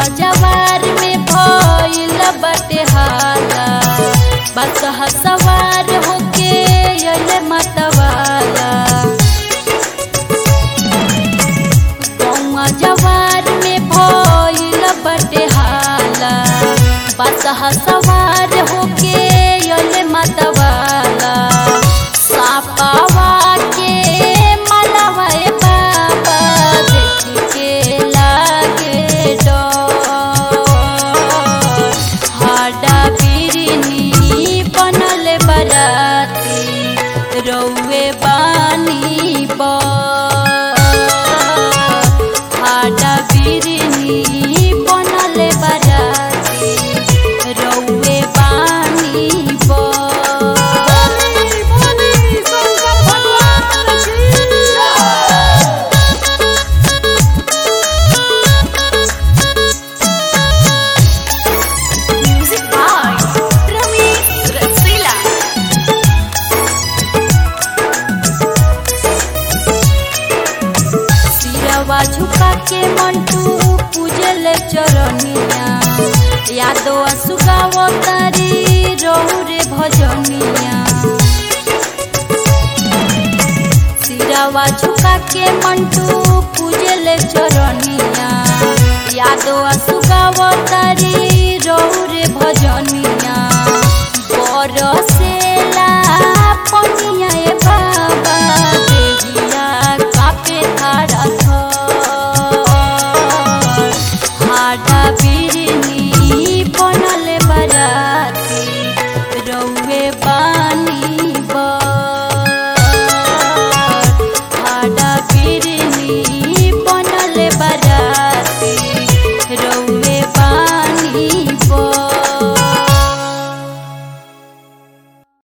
जवार में भइल बटे हाला बसहा सवार होके अइले मतवाला गौवा जवार में भइल बटे हाला बसहा सवार होके अइले मतवाला सापावा के मलवा ए बाबा देख के लागे डर हाडा बिरनी बनल बराती रौवे बानी पर हाडा बिरनी बनल बराती रौवे बानी पर Music by Ramesh Rasila. सिरवा झुका के मंटू पूजल चरनिया यादो सुगाव तारी रहु रे भजनिया सिरवा झुका के मंटू पूजल चरनिया यादो सुगाव तारी